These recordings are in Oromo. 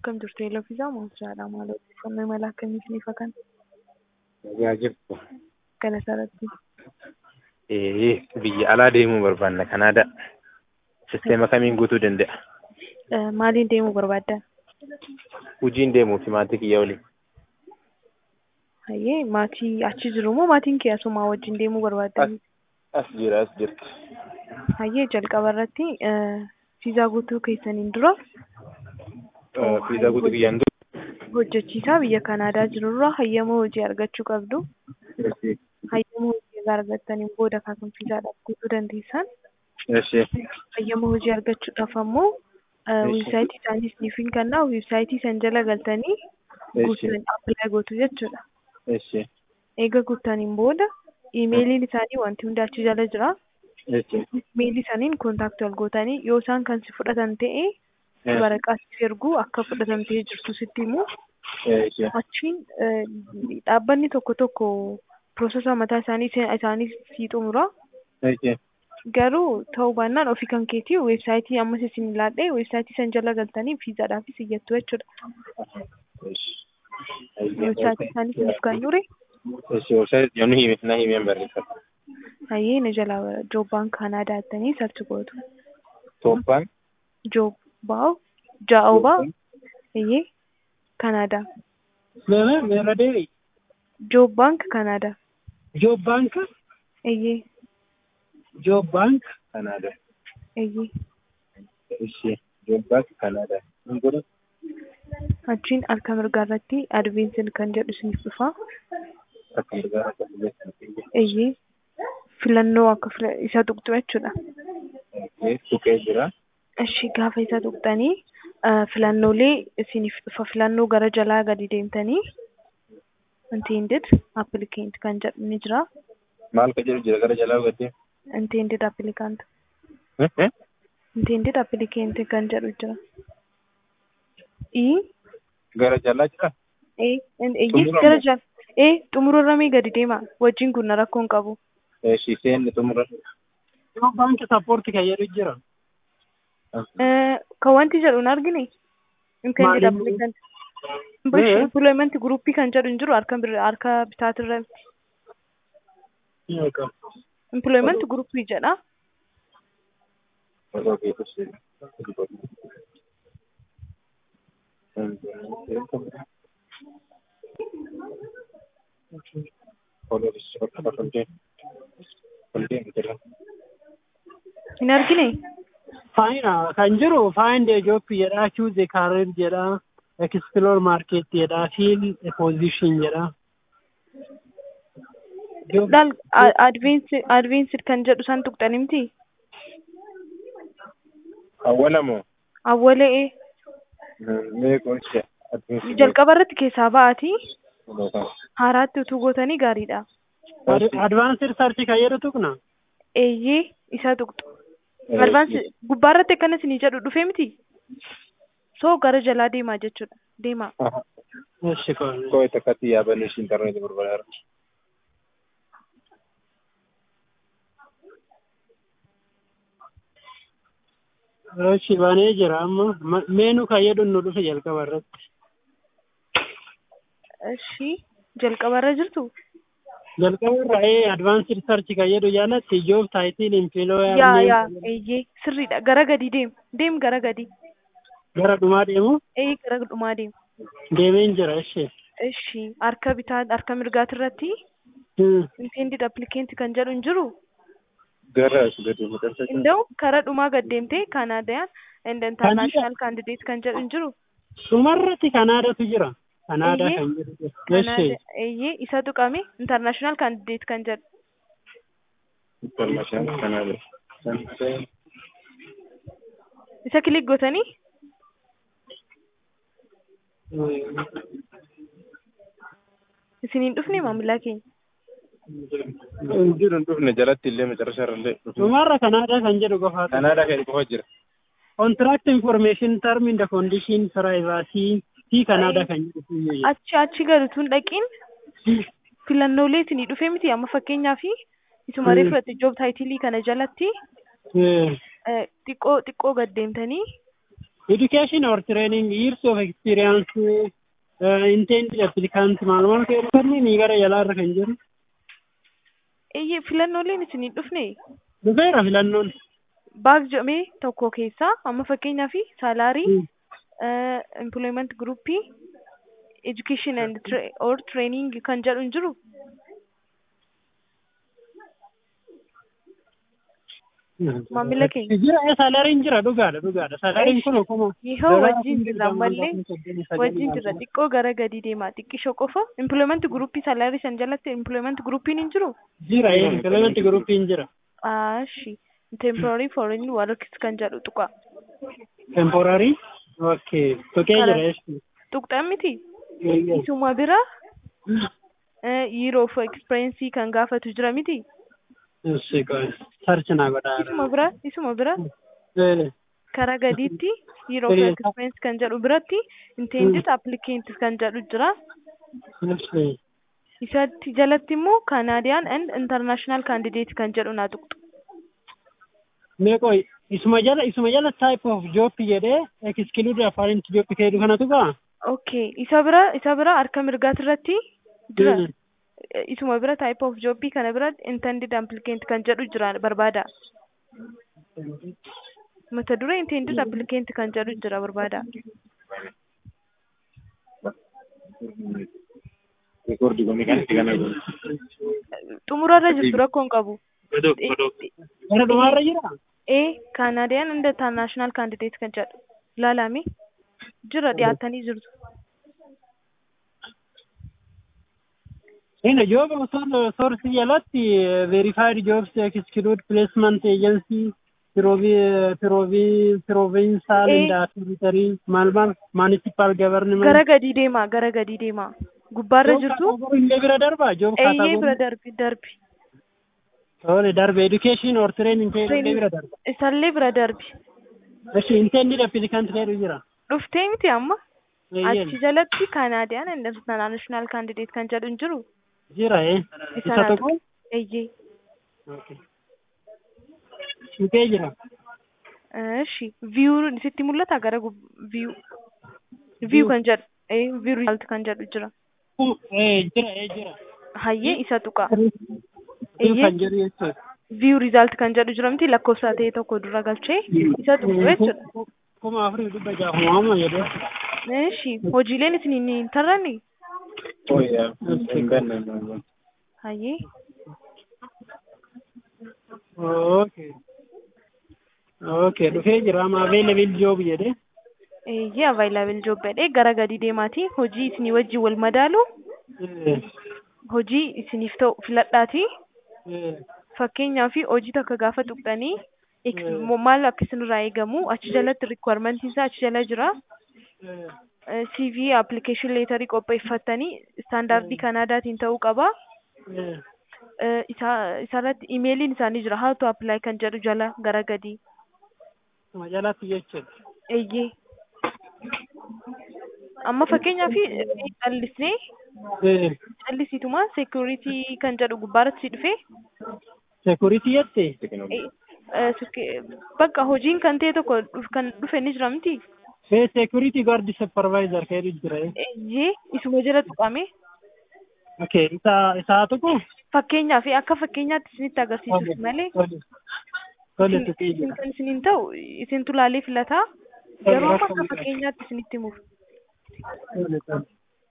akkam jirtu Eelofiisaa Moonsaadha. Maal odeeffannoo imala akkamiitiin ifa kan Yaa jirtu. kana sarratti Ee, biyya alaa deemuu barbaanna Kanaadaa. Sisteema kamiin guutuu danda'a? maaliin deemuu barbaaddan? Hojiin deemuu fi maatii kiyya waliin. Hayyee maatii achi jiru moo maatiin kee asumaa wajjin deemuu barbaaddan? As jira as jirti. Hayyee jalqaba irratti viizaa guutuu keessaniin dura Fiizaa guutuu kiyyaan hojjechiisaa biyya Kanaadaa jirurraa hayyama hojii argachuu qabdu. dura. Hayyama hojii egaa argattaniin booda kan viizaadhaaf guutuu dandeessan. Eshi. Hayyama hojii argachuudhaaf ammoo weebsaayitii isaanii isiniif hin kennaa weebsaayitii san jala galtanii guutuun appilaayi gootu jechuudha. Eshi. Eega guuttaniin booda iimeeliin isaanii wanti hundi achi jala jira. Eshi. Iimeelii isaaniin kontaaktii wal gootanii yoo isaan kan si fudhatan ta'e waraqaa siif erguu akka fudhatamtee jirtu sitti himu. Eshi. Achiin dhaabbanni tokko tokko piroosesa mataa isaanii isaanii sii xumura. Eshi. Garuu ta'uu baannaan ofii kan keetii weebsaayitii ammas isin ilaallee weebsaayitii san jala galtanii viizaadhaafis iyyattu jechuudha. Weebsaayitii isaanii isiniif kan ture. Eshi. Websaayitii yommuu hime na himeen barreeffata. Hayyee na jalaa joobbaan Kanaadaa jettanii sarchi gootu. Tooppaan. Joobbaa jaa'oobaa hayyee Kanaadaa. Meera meera deebi. Joob baank Kanaadaa. Joob baank Hayyee Joob baank Kanaadaa. hayyee Eshi. Joobbaas Kanaadaa. Hin godhu. achiin harka mirgaa irratti advensin kan jedhu isiniif dhufa. Akka mirgaa akka biyya Hayyee filannoo akka fila isa tuqxu jechuudha. Tuqee jira. Ishii gaafa isa tuqxanii filannoolee isiniif dhufa filannoo gara jalaa gadi deemtanii intended applicant kan jedhu ni jira. Maal ka jedhu jira gara jalaa gaddee? Intended applicant intended applicant kan jedhu jira. I Gara jalaa jira? ee eeyyee Xumura gara moo? jala ee xumurarramee gadi deema wajjin kun rakkoo hin qabu. Eshi seenni xumura. Joob baank sappoorti kan jedhu jira. Kan wanti jedhu hin argine intended Maali? applicant Ee? employment groupii kan jedhu hin jiru harka bir- harka bitaatirratti. employment groupii jedha. Hin argine Faayina kan jiru find a job jedha choose a career jedha explore market jedha fill a position jedha. Job- laal advanced advanced kan jedhu san tuqxani miti Awwalamoo? awwalee Meeqoon ishee? jalqaba irratti keessaa ba'aati haaraatti utuu gootanii gaariidha. Ad- advanced search kan jedhu tuqna. Eeyyee isa tuqxu. Advance gubbaa irratti akkana isinii jedhu dhufee miti. Soo gara jalaa deemaa jechuudha. Deemaa. Eshi kun. Koo itti akkatti yaabannu ishii intarneetii barbaadeera. Eshi banee jira amma Ma- meenu kan jedhu nu dhufe jalqaba irratti. Ishii jalqaba irra jirtu. Jalqaba irra ee advanced search kan jedhu jalatti job title employer Yaa name yaa eeyyee sirriidha. Gara gadi deem. Deem gara gadi. gara dhumaa deemu Ee gara dhumaa deem. deemeen jira eshi. Ishii harka bitaa harka mirgaatirratti Hmm. intended applicant kan jedhu hin jiru. Gara as gadi maxxansa Inda'u karaa dhumaa gad deemtee Kanaadaan and international candidate kan jedhu hin jiru. Dhumarratti Kanaadaatu jira. Kanaadaa Eeyyee. kan jedhu. Eshi. Kanaada eeyyee isa tuqame international candidate kan jedhu. International Canada. Isa kilik gootanii isiniin dhufne maamilaa keenya. Hin jiru hin dhufne jalatti illee macarrashaa irra illee dhufne. Dhumarra Kanaadaa kan jedhu qofaatu. Kanaadaa kan qofa jira. Contract information term in the condition privacy fi Kanaadaa kan jedhu. Achi achi galutuun dhaqiin filannoolee isinii dhufee miti amma fakkeenyaaf isuma Hmm. reeffate joob taayitilii kana jalatti eh, xiqqoo xiqqoo gad deemtanii education or training years of experience uh, intended applicant maal maal ta'e dhufanii ni gara jalaarra kan jiru Eeyyee filannooleen isinii dhufne dhufeera filannoon baak jedhamee tokko keessaa amma fakkeenyaa fi saalaarii employment groupii education and tra or training kan jedhu hin jiru Maamila keenya. jira salariin jira dhugaadha dhugaadha salariin kun akkuma Yoo wajjin jirra ammallee wajjin jirra xiqqoo gara gadi deemaa xiqqishoo qofa employment groupii salaarii san jalatti employment groupiin hin jiru jira implement gruppiin jira ashi temporary foreign works kan jedhu tuqa temporary okay tuqee Kana- jira jechuudha tuqxan miti Eeyyee. isuma bira year of experience kan gaafatu jira miti Eessi qoy sarchi naa godhaa isuma bira isuma bira Eh, karaa gadiitti year of Ee. experience kan jedhu biratti intended applicant kan jedhu jira eessi. isatti jalatti immoo Canadian and international candidate kan jedhu naa tuqxu mee qoy isuma jala isuma jala type of job jedhee exclude afaan job keedu kanatu gaa okay isa bira isa bira harka mirgaati irratti jira Mm. isuma bira type of job kana bira intended applicant kan jedhu jira barbaada mata dura intended applicant kan jedhu jira barbaada Rekoordi kun kan itti kana godhu. xumurarra jirtu rakkoo hin qabu Godoo godoo. gara dhumaarra jira ee Canadian and international candidate kan jedhu ilaalame jira dhiyaatanii jirtu Ina job source jalatti verified jobs exclude placement agency provi- provi- provincial Eh. and territory maal maal municipal government gara gadii deemaa gara gadii deemaa gubbaarra Job jirtu category illee bira darbaa job eeyyee category. bira darbi darbi Tole darbe education or training ta'e illee bira darba. isallee bira darbi Eshi intended applicant ta'etu jira. dhuftee miti amma Eeyyeen. achi jalatti Canadian and international candidate kan jedhu hin jiru Jira eh. Isa Isa naa tokko. eeyyee Okay. Dhufee jira. Eshi view sitti mul'ata gara view view kan jedhu ee view result kan jedhu jira Kun eh jira eh jira. hayyee isa tuqa Kun Eeyyee. kan jedhu jechuudha. view result kan jedhu jira miti lakkoofsa ta'e tokko dura galchee isa tuqu jechuudha Kuma afurii dhibba jaafuma amma jedhee. Eshi hojiileen isin hin tarranne Ooyyaa. Hin gannan. hayyee Okay. Okay dhufee jira amma available job jedhee. eeyyee available job jedhee gara gadi deemaati hojii isinii wajjin wal madaalu Eh, hojii isiniif ta'u filadhaati eh, fakkeenyaaf hojii takka gaafa tuqxanii ex- Mm. mo- maal akka isinirraa eegamu achi jalatti requirement isaa achi jala jira eh, Eh, CV application leetarii qopheeffattanii istaandaardii Kanaadaatiin ta'uu qaba. eh. Eh, Isa isarratti imeeliin isaanii jira how to apply kan jedhu jala gara gadi. Kuma jalatti jechuudha. Eeyyee. Amma fakkeenyaaf eh, callisnee Eh, callisiituma security kan jedhu gubbaarratti si dhufe security jettee. eh, eh, sek- bakka hojiin kan ta'e tokko dhuf- kan dhufe ni jira miti. Eh, security guard supervisor keedu jira. eh. Eeyyee isuma jala tuqame. Okay isa isaa tuqu. Fakkeenyaaf akka fakkeenyaatti isinitti agarsiisuuf malee. Tole. Tole isin tuqee isin jira. kan isiniin ta'u isintu laalee filataa garuu amma akka fakkeenyaatti isinitti himuuf Tole, tole.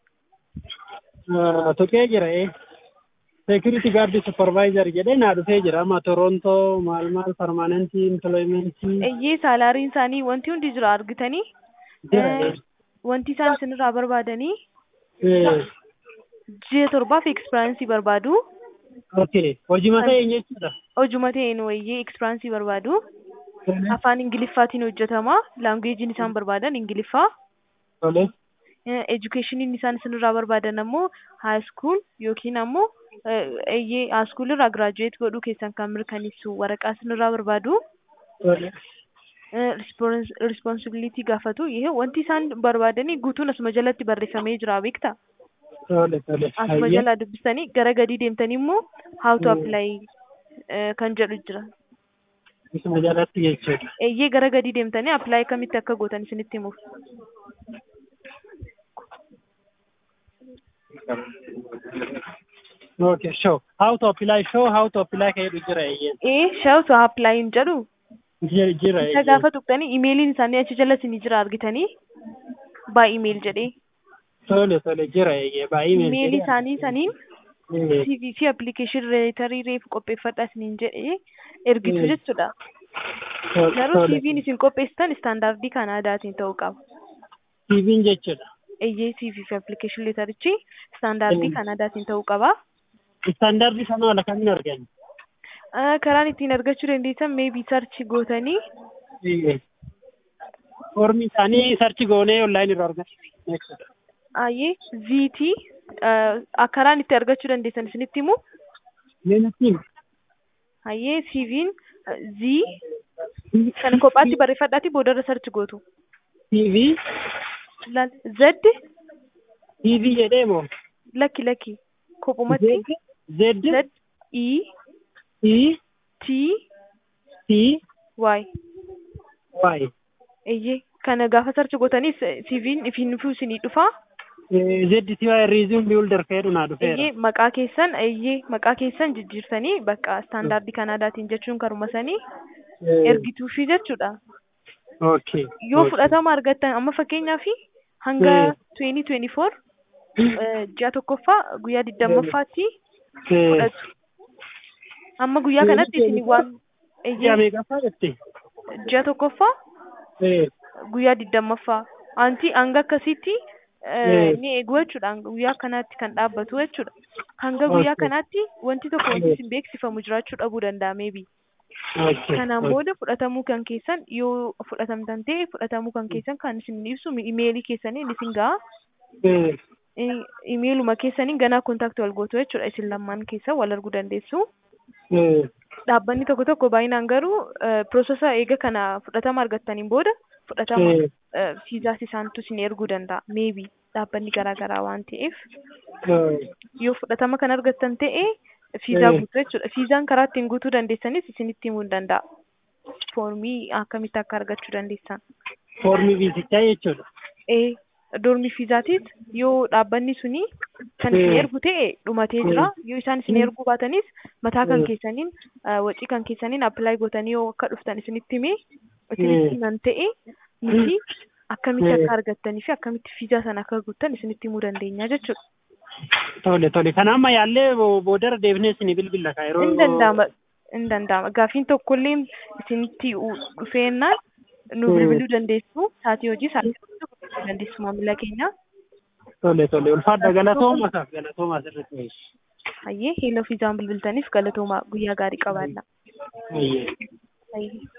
Ah, Tuqee jira eh. Security guard supervisor jedhee naa dhufee jira amma Toronto maal maal permanent employment. eeyyee saalaariin isaanii wanti hundi jira argitanii Jira, eh, eh. wanti isaan isinirraa barbaadanii Eh, ji'a torbaaf ekspiraansii barbaadu Okay hojii mataa eenyu jechuudha. hojuma ta'een wayyee ekspiraansii barbaadu afaan ingiliffaatiin hojjetama laangueejiin isaan barbaadan ingiliffaa Tole. edukeeshiniin isaan isinirraa barbaadan ammoo haaskuul yookiin ammoo eeyyee haaskuul irraa giraajuweet godhuu keessan kan mirkaneessu waraqaa isinirraa barbaadu Tole. responsibility gaafatu yihee wanti isaan barbaadanii guutuun asuma jalatti barreeffamee jira beekta Tole tole. asuma Hayyee. jalaa dubbistanii gara gadii deemtanii immoo how to apply eh, kan jedhu jira Isuma jalatti jechuudha. Eeyyee gara gadi deemtanii appilaayi akkamitti akka gootan isinitti himuuf. Okay, show. How to apply show, how to apply ka jedhu jira eeyyeen. Ee shawtu appilaayin jedhu Jira jira isa gaafa tuqxanii imeeliin isaanii achi jala isinii jira argitanii baa imeel jedhee Tole tole jira eeyyee baay'ee imeelii isaanii saniin CV fi application leetarii reefu qopheeffadha isiniin jedhee ergitu Mm. jechuudha. Garuu CV'n isin qopheessitan istaandardii Kanaadaatiin ta'uu qaba. TV'n jechuudha. Eeyyee CV fi application leetarichi istaandardii Mm. Kanaadaatiin ta'uu qaba. Istaandardii sana wala kamiin arganna? Ah, Karaan ittiin argachuu dandeessan meebii sarchi gootanii Eeyyee. Foormi isaanii sarchi goonee onlaayinii irraa arganna. jechuudha. ayyee VT ah, karaan itti argachuu dandeessan isinitti himu Mee natti himi. ayyee CV'n ah, Z kan kophaatti barreeffadhaati boodarra sarchi gootu. TV Laal Z TV jedhee moo? lakki lakki kophumatti Z Z E E T T Y Y. eeyyee kana gaafa sarchi gootanis CV'n ifiin dhufuu isinii dhufa. Z T Y resume builder jedhu naa dhufeera. Eeyyee maqaa keessan eeyyee maqaa keessan jijjiirtanii bakka istaandardii Kanaadaatiin jechuun karuma sanii ergituufi jechuudha. Okay. Yoo okay. fudhatama argattan amma fakkeenyaaf hanga Mm. 2024 ji'a tokkoffaa guyyaa digdammaffaatti Eh, fudhatu. Amma guyyaa kanatti isin waan Ji'a eeyyee meeqaffaa jette? ji'a tokkoffaa Eh, guyyaa digdammaffaa anti hanga akkasitti eh, Mm. ni eegu jechuudha hanga guyyaa kanaatti kan dhaabbatu jechuudha. Hanga guyyaa Okay. kanaatti wanti tokko wanti isin beeksifamu jiraachuu dhabuu danda'a maybe. okay. Kanaan okay. booda fudhatamuu kan keessan yoo fudhatamtan ta'e fudhatamuu kan keessan kan isin ibsu imeelii keessaniin isin ga'a. Eh, I- Imeeluma keessaniin ganaa kontaaktii wal gootu jechuudha isin lamaan keessa wal arguu dandeessu. eh, Dhaabbanni tokko tokko baay'inaan garuu piroosesa eega kana fudhatama argattaniin booda fudhatama eh, fiizaas isaantu isin erguu danda'a. Meebi dhaabbanni garaa garaa waan ta'eef eh, yoo fudhatama kan argattan ta'e fiizaa Mm. guutuu jechuudha. Fiizaan karaa ittiin guutuu dandeessanis isinitti himuu ni danda'a. Foormii akkamitti akka argachuu dandeessan. Foormi viizichaa jechuudha. Ee dormi fiizaatiis yoo dhaabbanni suni kan isin Mm. ergu ta'e dhumatee jira. Yoo isaan isin Mm. erguu baatanis mataa kan Mm. keessaniin ah, wacii kan keessaniin appilaayi gootanii yoo akka dhuftan isinitti himee isinitti Mm. himan ta'e nuti akkamitti Mm. akka argattanii fi akkamitti fiizaa sana akka guuttan isinitti himuu dandeenya jechuudha. Tole tole. Kana amma yaallee bo- boodara deebinee isinii bilbilla ka yeroo. Hin danda'ama. Hin danda'ama. Gaafiin tokkollee isinitti u- dhufeennaan nu Mm. bilbiluu dandeessu. Saatii hojii saatii bilbiluu dandeessu maamila keenya. Tole tole. Ulfaadha galatooma isaaf galatooma asirratti. Hayyee heeloo fiizaan bilbiltaniif galatooma guyyaa gaarii qabaadha. Ayyee. Hayyee.